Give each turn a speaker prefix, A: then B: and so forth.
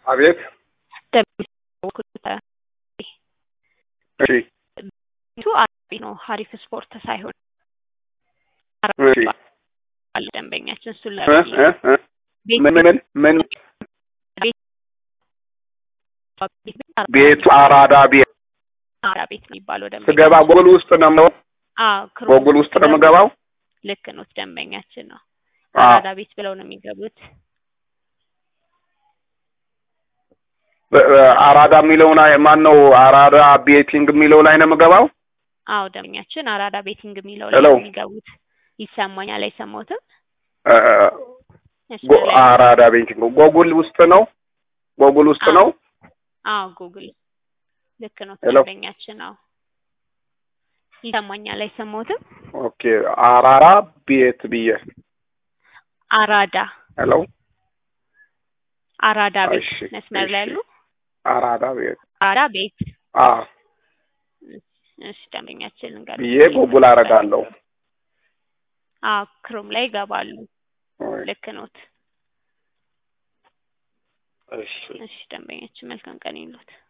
A: አቤት እሺ
B: ቤቱ አራቢ ነው ሀሪፍ ስፖርት ሳይሆን
A: እሺ
B: አለ ደንበኛችን እሱን
A: እ እ እ ምን ምን ምን ቤቱ አራዳ ቤት
B: አራ ቤት ነው የሚባለው
A: ስገባ
B: ደንበኛ
A: ጎግል ውስጥ ነው የምገባው?
B: አዎ ክሮም
A: ጎግል ውስጥ ነው የምገባው?
B: ልክ ነው ደንበኛችን ነው
A: አዎ
B: አራዳ ቤት ብለው ነው የሚገቡት
A: በ- በ- አራዳ የሚለው ላይ ማን ነው? አራዳ ቤቲንግ የሚለው ላይ ነው የምገባው?
B: አዎ ደንበኛችን አራዳ ቤቲንግ የሚለው ላይ
A: ሄሎ
B: ነው የሚገቡት ይሰማኛል አይሰማዎትም
A: እ፣
B: መስመር
A: ጎ-
B: ላይ ነው
A: አራዳ ቤቲንግ ጎግል ውስጥ ነው? ጎግል ውስጥ
B: አዎ
A: ነው?
B: አዎ ጉግል ልክ ነው
A: ሄሎ
B: ደንበኛችን አዎ ይሰማኛል አይሰማዎትም
A: ኦኬ አራራ ቤት ብዬ
B: አራዳ
A: ሄሎ
B: አራዳ ቤት
A: እሺ
B: መስመር ላይ
A: እሺ
B: ያሉ
A: አራዳ ቤት
B: አራዳ ቤት
A: አ
B: እሺ ደንበኛችን እንገር
A: ብዬ ጎግል አደርጋለሁ።
B: አዎ ክሮም ላይ ይገባሉ
A: ወይ
B: ልክ ኖት
A: እሺ
B: እሺ ደንበኛችን መልካም ቀን ይሉት